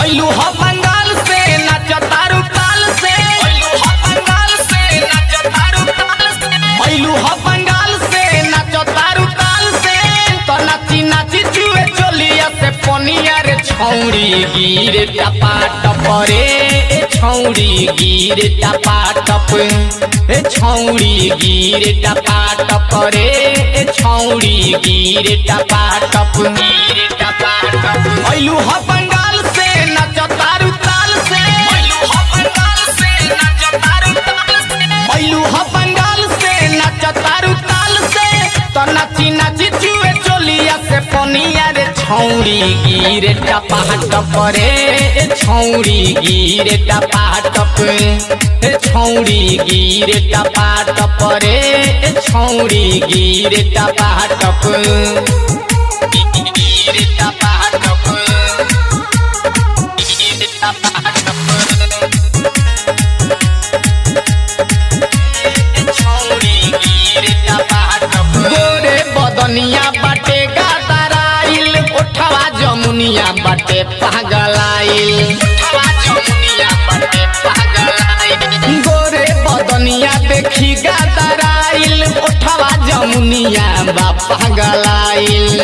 अइलू ह बंगाल से नाच तारू ताल से अइलू ह बंगाल से नाच तारू ताल से अइलू ह बंगाल से नाच तारू ताल से तो नाची नाची जुए चलिया से पनिया रे छौड़ी गिरे टपा टपरे ए छौड़ी गिरे टपा टप ए छौड़ी गिरे टपा टपरे ए छौड़ी गिरे टपा टप गिरे टपा टप अइलू ह बंगाल से नाच तारू ताल से अइलू ह बंगाल से नाच तारू ताल से अइलू ह बंगाल से नाच तारू ताल से तो नाची नाची जुए चलिया से पनिया रे छौड़ी गिरे टपा टपरे ए छौड़ी गिरे टपा टप ए छौड़ी गिरे टपा टपरे ए छौड़ी गिरे टपा टप गिरे टपा टप गिरे टपा टप गोरे बदनिया बाटे गादराइल ओठवा जमुनिया बाटे पागलाइल ओठवा जमुनिया बाटे पागलाइल गोरे बदनिया देखी गादराइल ओठवा जमुनिया बा पागलाइल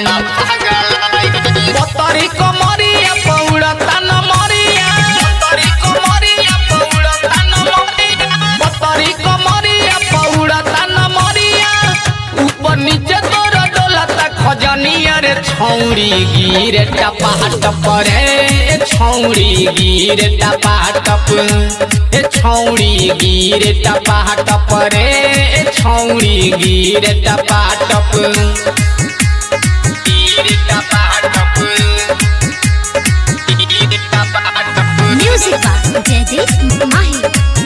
बतरी कमरिया पौड़ता न मरिया बतरी कमरिया पौड़ता न मरिया बतरी कमरिया पौड़ता न मरिया ऊपर नीचे तोर डोलता खजनिया रे छौड़ी गिरे टपा टपरे ए छौड़ी गिरे टपा टप ए छौड़ी गिरे टपा टपरे ए छौड़ी गिरे टपा टप गिरे टपा टप गिरे टपा टप Music by Jaideep Mahi.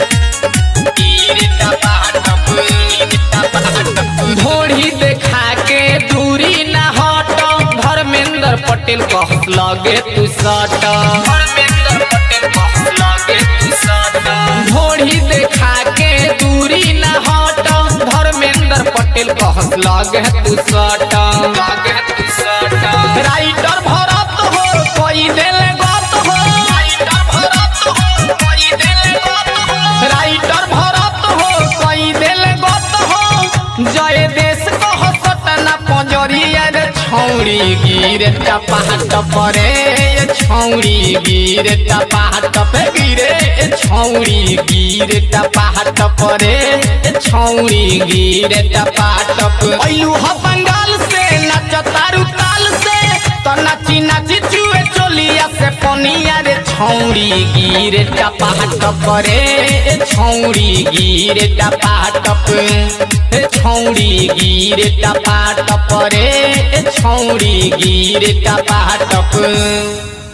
ढोढ़ी देखा के दूरी न हट धर्मेंद्र पटेल कहत लगे तू सट धर्मेंद्र पटेल कहत लगे तू सट ढोढ़ी देखा के दूरी न हट धर्मेंद्र पटेल कहत लगे तू सट लगे तू सट राइटर भरत हो कोई दिल गत हो राइटर भरत हो कोई दिल गत हो राइटर भरत हो कोई दिल गत हो जय देश कह सतना पंजरिया रे छौड़ी गिरे टपा टपरे ये छौड़ी गिरे टपा टप गिरे ए छौड़ी गिरे टपा टपरे ए छौड़ी गिरे टपा टप अइलू ह बंगाल से नाच तारू ताल से तो नाची नाची जुए चलिया से पनिया रे छौड़ी गिरे टपा टपरे ए छौड़ी गिरे टपा टप ए छौड़ी गिरे टपा टपरे ए छौड़ी गिरे टपा टप